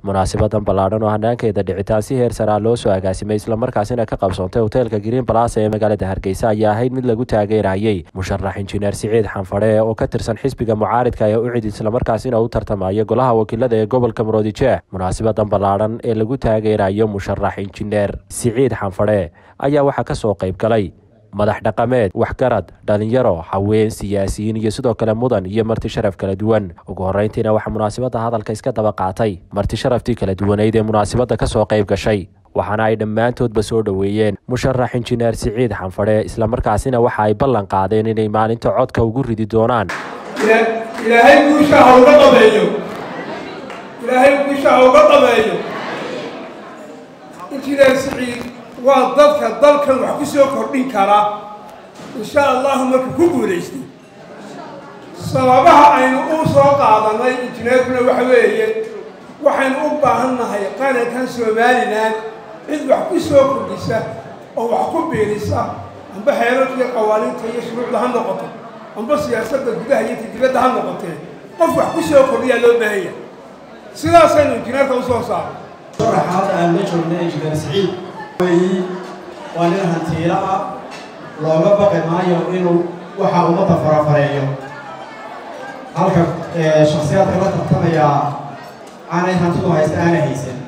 munaasabadan ballaadhan oo hanaankeeda dhicitaan si heer saraa loo soo agaasimay islamarkaasina ka qabsoontay hoteelka green balas ee magaalada hargeysa ayaa ahayd mid lagu taageerayay musharax injineer siciid xanfadhe oo ka tirsan xisbiga mucaaridka ee ucid islamarkaasina u tartamaya golaha wakiilada ee gobolka maroodijeex munaasabadan ballaadhan ee lagu taageerayo musharax injineer siciid xanfadhe ayaa waxaa kasoo qayb galay madax dhaqameed waxgarad dhalinyaro haween siyaasiyiin iyo sidoo kale mudan iyo marti sharaf kala duwan ugu horeyntiina waxaa munaasabadda hadalka iska daba qaatay marti sharaftii kala duwaneyd ee munaasabadda kasoo qayb gashay waxaana ay dhammaantoodba soo dhoweeyeen musharax injineer siciid xanfadhe islamarkaasina waxa ay ballan qaadeen inay maalinta codka ugu ridi doonaan ilaahay guusha ha uga dhabeeyo ilaahay guusha ha uga dhabeeyo injineer siciid waa dadka dalkan wax ku soo kordhin kara insha allahu marka ku guulaystay sababaha aynu u soo qaadanay injineerkuna waxa weeye waxaynu u baahan nahay qarankan somalilan cid wax ku soo kordhisa oo wax ku biirisa amba xeerarkiiyo qawaaniinta iyo shuruucda ha noqoto amba siyaasadda gudaha iyo tadibadda ha noqotee qof wax ku soo kordhiyaa loo baahanya sidaasaynu injineerka u soo saaray sharaxaad aan la joognay injineer siciid weyi waa nin hantiilo ah looga baqi maayo inuu waxa ummadda farafareeyo halka shaksiyaadka la tartamayaa aanay hantidu haysta aanay haysan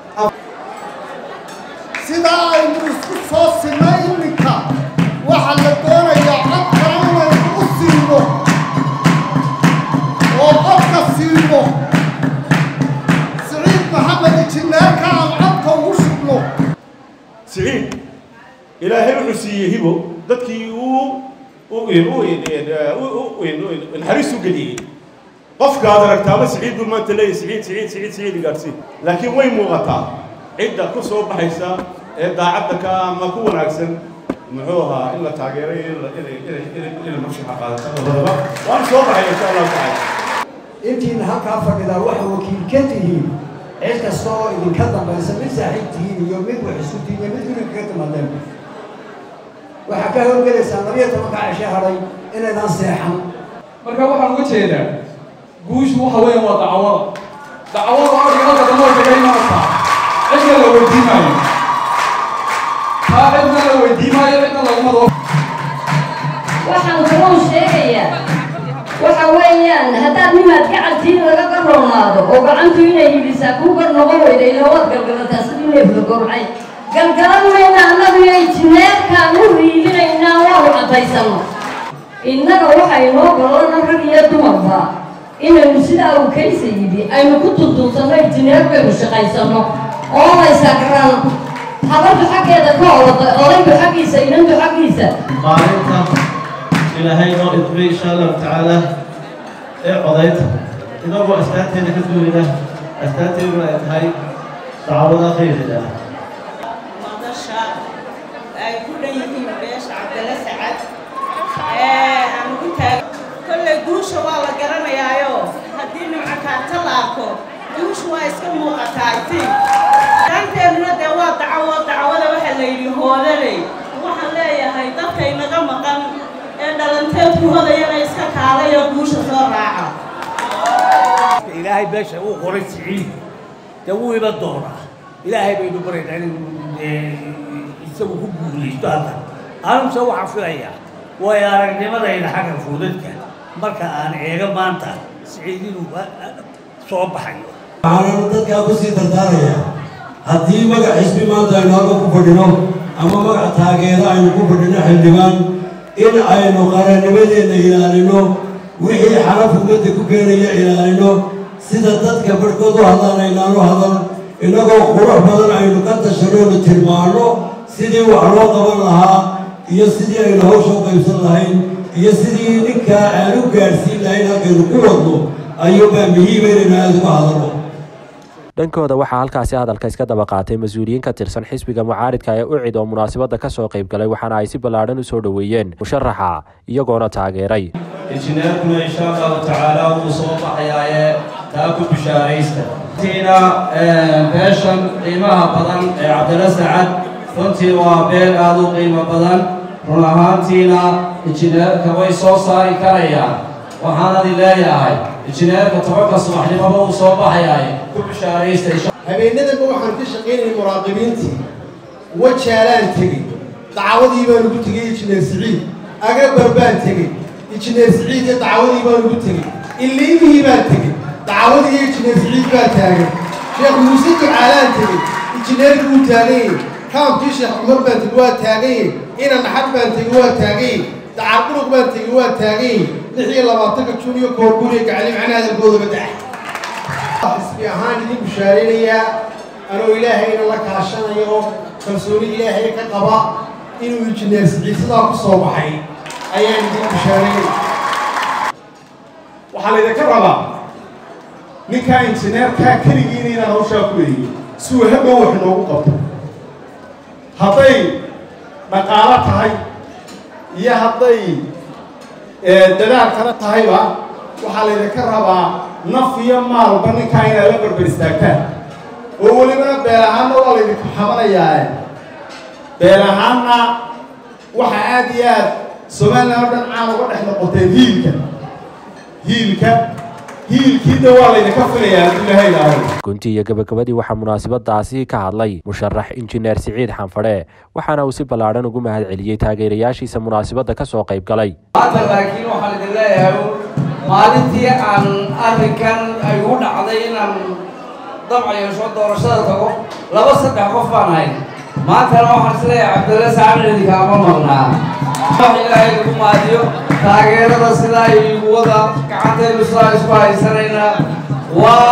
sidaa aynu isku soo sinay iminka waxaa la doonayaa codka inaynu u siino oo codka siino siciid maxamed injineerka aan codka ugu shubno siciid ilaahay wuxuu siiyey hibo dadkii uu naxariis u geliyey qofkaad aragtaaba siciid buu maanta leeyahy siciid siciid siciid siciid gaadhsii laakiin way muuqataa cidda ku soo baxaysa ee daacadda ka ama ku wanaagsan muxuu ahaa in la taageeray inay murshaxa qaadato labadaba waan soo baxay insha allahu tacaala intiina halkaa fadhidaa waxa wakiil ka tihiin cid kasta oo idinka dambaysa mid saaxiib tihiin iyo mid wax isku tihiin iyo mid guriga kaga timaadeen waxaa ka howlgelaysaa labiyo tobanka cishe hadhay inaydaan seexan marka waxaan uga jeedaa guushu waxa weeyaan waa dacwada dacwada adiga halka dambe way kaga imanaysaa cidna la weydiimaayo taa cidna la weydiimaayo cidna laguma doo waxaan kaloo sheegayaa waxa weeyaan haddaad nimaad gacantiin laga garoonaado oo gacantu inay hidisaa kuu gar noqon weyda ilaa waad galgalataa sidii neefla gorcay galgalan mayna annagu iyo injineerkaan u riidinaynaa waanu caddaysano innaga waxaa inoo golana rag iyo dumarba inaynu sidaa uu kaysa yidhi aynu ku tuntuunsanno injineer baynu shaqaysanno oo laysagran habartu xaggeeda ka orada odaygu xaggiisa inantu xaggiisa maalinta ilaahay noo idmay insha allahu tacaala ee codaynta inagoo astaanteeda ka duulina astaanteeduna ay tahay dacwada khayriga madasha ay ku dhan yihiin beesha cabdalla sacad aan ugu taag kolley guusha waa la garanayaayo haddii nimca kaarta la arko guusha waa iska muuqataa iti danteeduna dee waa dacwo dacwada waxaa la yidhi hoodaley waxaan leeyahay dadka inaga maqan ee dhalanteedku hodayana iska kaalayo guusha soo raaca ilaahay beesha uu qoray siciid dee wuu iba doonaa ilaahay baynu baraynaa inuu isagu ku guulaysto hadda anuguse waxaan filayaa way aragnimadayda xagga fuudadka marka aan eego maanta siciid inuu soo baxayo waxaananu dadkaa kusii dardaarayaa haddii magac xisbi maanta aynu halka ku fadhino ama magac taageero aynu ku fadhino xildhibaan in aynu qarannimadeenna ilaalino wixii xaraf ummadda ku keenaya ilaalino sida dadka barhkood u hadlaan aynaanu hadal innagoo qurux badan aynu ka tashanoonu tilmaano sidii wax loo qaban lahaa iyo sidii aynu hawsha u qaybsan lahayn iyo sidii ninkaa aan u gaadhsiin lahayn halkaynu ku wadno ayuubaa muhiima inaynu aada uga hadalno dhankooda waxaa halkaasi hadalka iska daba qaatay mas-uuliyiin ka tirsan xisbiga mucaaridka ee ucid oo munaasabadda ka soo qayb galay waxaana ay si ballaadhan u soo dhoweeyeen musharaxa iyagoona taageeray injineerkuna insha allahu tacaala wuu soo baxayaaye taa ku bishaaraysta tiina beeshan qiimaha badan ee cabdilla sacad runtii waa beel aada u qiimo badan run ahaantiina injineerka way soo saari karayaan waxaanadi leeyahay injineerka tobanka subaxnimaba uu soo baxayay ku bishaaraysta habeenadanba waxaan ka shaqaynayay muraaqibiintii wajaalaan tegey dacwadii baan ugu tegey injineer siciid agabar baan tegey injineer siciid iyo dacwadii baan ugu tegey illiimihii baan tegey dacwadii iyo injineer siciid baa taagan sheekh muuse ducaalaan tegey injineerkii wuu taagan yahay kaamkii sheekh cumar baan tegey waa taagan yahay ina naxad baan tegey waa taagan yahay dacar dhulug baan tegey waa taagan yahay lix iyo labaatanka jun iyo koorbuuriya gacali macnaha hadalkoodaba dax xisbi ahaan idin bushaaraynayaa anoo ilaahayna la kaashanayo kalsooni ilaahay ka qaba inuu injineer siciid sidaa ku soo baxay ayaan idin bushaaraynaya waxaa laydinka rabaa ninkaa injineerkaa keligiina inaan hawshaa ku leeyihin si uu hadhow wax noogu qabto hadday dhaqaalo tahay iyo hadday dadaal kale tahayba waxaa laydinka rabaa naf iyo maalba ninkaa inaad la barbar istaagtaan oo welibana beel ahaanna waa laydinku xamanayaa beel ahaanna waxa aad iyo aad somalilan oo dhan caan uga dhex noqoteen hiilka hiilka hiilkiina waa laydinka filayaa hadduu ilahay ilaahay gunti iyo gabagabadii waxaa munaasabadaasi ka hadlay musharax injineer siciid xanfadhe waxaana uu si ballaadhan ugu mahad celiyey taageerayaashiisa munaasabadda ka soo qayb galay maanta laakiin waxaan idin leeyahay maalintii aan arrinkan ay ugu dhacday inaan dabca yeesho doorashada tago laba saddex qof baan hayn maantana waxaan isleeyahay cabdalla saacid idinkaama maqnaa wax ilaahay lagu maadiyo taageerada sidaa igu wada gacantaynu sidaa isku haysanaynaa waa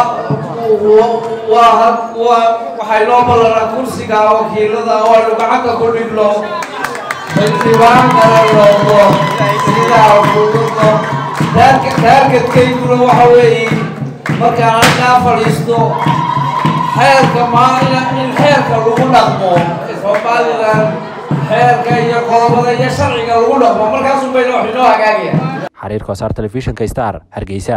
waa waa waxay noo ballanaa kursiga wakiilada oo aynu gacanta ku dhigno xildhibaan kala noqdo sidaa fududno taargeedkayguna waxa weeye markaan halkaa fadhiisto xeerka maalina in xeerka lagu dhaqmo somalilan xeerka iyo qodobada iyo sharciga lagu dhaqmo markaasun bayna wax inoo hagaagaya xariir kosaar telefishinka star hargeysa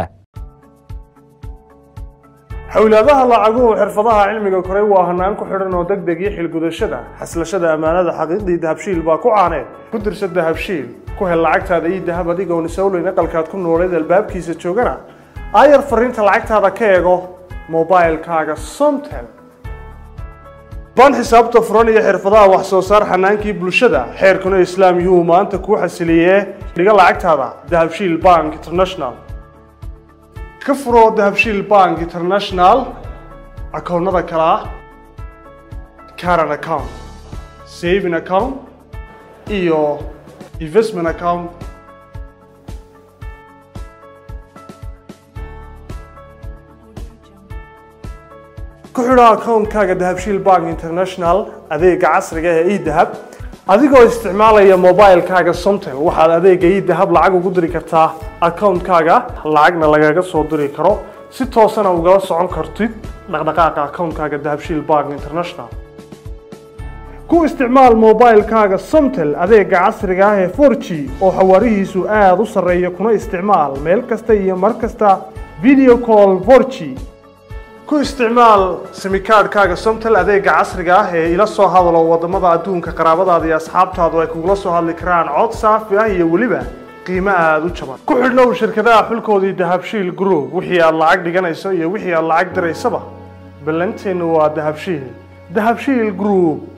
xowlaadaha lacaguhu xirfadaha cilmiga koray waa hanaan ku xidhan oo deg deg iyo xilgudashada xaslashada ammaanada xaqiiqdii dahabshiil baa ku caaneed ku dirsa dahabshiil ku hel lacagtaada iyo dahab adigoon isowleyn aqalkaad ku nooleed albaabkiisa joogana aayar fariinta lacagtaada ka eego mobilkaaga somtel baan xisaabta furan iyo xirfadaha wax soo saar xanaankii bulshada xeerkuna islaam yuu maanta kuu xasiliyee dhiga lacagtaada dahabshiil bank international ka furo dahabshiil bank international akoonnada kale ah caran account saving account iyo investment account ku xidho akoonkaaga dahabshiil bank international adeega casriga ee edahab adigoo isticmaalaya mobilkaaga somtel waxaad adeega edahab lacag ugu diri kartaa akoonkaaga lacagna lagaga soo diri karo si toosana ugala socon kartid dhaqdhaqaaqa akoonkaaga dahabshiil bank international ku isticmaal mobilkaaga somtel adeega casriga ah ee 4g oo xawaarihiisu aada u sarreeya kuna isticmaal meel kasta iyo mar kasta video call 4g ku isticmaal simikaadhkaaga somtel adeega casriga ah ee ila soo hadalo wadamada adduunka qaraabadaada iyo asxaabtaadu ay kugula soo hadli karaan cod saafi ah iyo weliba qiimo aada u jaban ku xidhnow shirkadaha xulkoodii dahabshiil group wixii aad lacag dhiganayso iyo wixii aad lacag diraysaba ballanteennu waa dahabshiil dahabshiil group